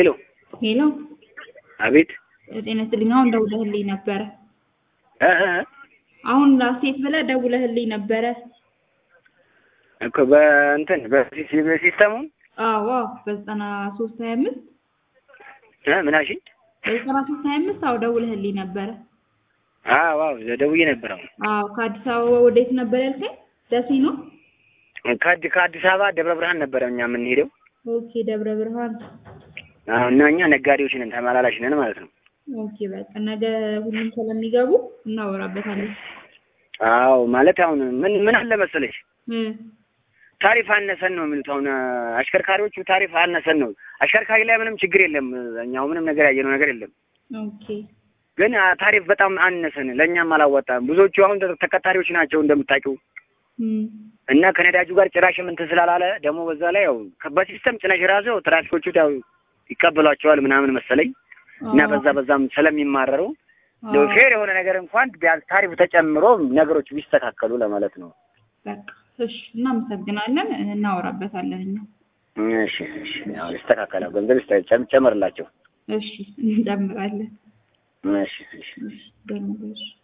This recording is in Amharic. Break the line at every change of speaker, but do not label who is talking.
ሄሎ
ሄሎ
አቤት
ጤና ይስጥልኝ። አሁን ደውለህልኝ ነበረ።
እ እ እ
አሁን ላስቴት ብለህ ደውለህልኝ ነበረ።
እኮ በእንትን በሲ- በሲስተሙ
አዎ አዎ፣ በዘጠና ሶስት ሀያ አምስት
እ ምን አልሽኝ?
በዘጠና ሶስት ሀያ አምስት አዎ ደውለህልኝ ነበረ።
አዎ አዎ ደውዬ ነበር። አሁን
አዎ ከአዲስ አበባ ወዴት ነበር ያልከኝ? ደሴ ነው።
ከአዲ ከአዲስ አበባ ደብረ ብርሃን ነበረ እኛ የምንሄደው።
ኦኬ ደብረ ብርሃን።
አዎ እና እኛ ነጋዴዎች ነን፣ ተመላላሽ ነን ማለት ነው።
ኦኬ በቃ ነገ ሁሉም ስለሚገቡ እናወራበታለን።
አዎ ማለት አሁን ምን ምን አለ መሰለሽ
እ
ታሪፍ አነሰን ነው የሚሉት። አሁን አሽከርካሪዎቹ ታሪፍ አነሰን ነው። አሽከርካሪ ላይ ምንም ችግር የለም። እኛው ምንም ነገር ያየነው ነገር የለም።
ኦኬ
ግን አ- ታሪፍ በጣም አነሰን፣ ለእኛም አላዋጣም። ብዙዎቹ አሁን ተ- ተቀጣሪዎች ናቸው እንደምታውቂው
እም
እና ከነዳጁ ጋር ጭራሽ እንትን ስላላለ ደግሞ በዛ ላይ ያው ከ- በሲስተም ጭነሽ ራሱ ያው ትራፊኮቹ ያው ይቀበሏቸዋል ምናምን መሰለኝ እና በዛ በዛም ስለሚማረሩ እንደው ፌር የሆነ ነገር እንኳን ቢያንስ ታሪፍ ተጨምሮ ነገሮች ቢስተካከሉ ለማለት ነው።
በቃ እሺ፣ እናመሰግናለን። እናወራበታለን እኛ።
እሺ እሺ፣ ያው ይስተካከላል። ገንዘብ ይስተ- ጨም- ጨምርላቸው።
እሺ እንጨምራለን።
እሺ እሺ።
እሺ ደህና እሺ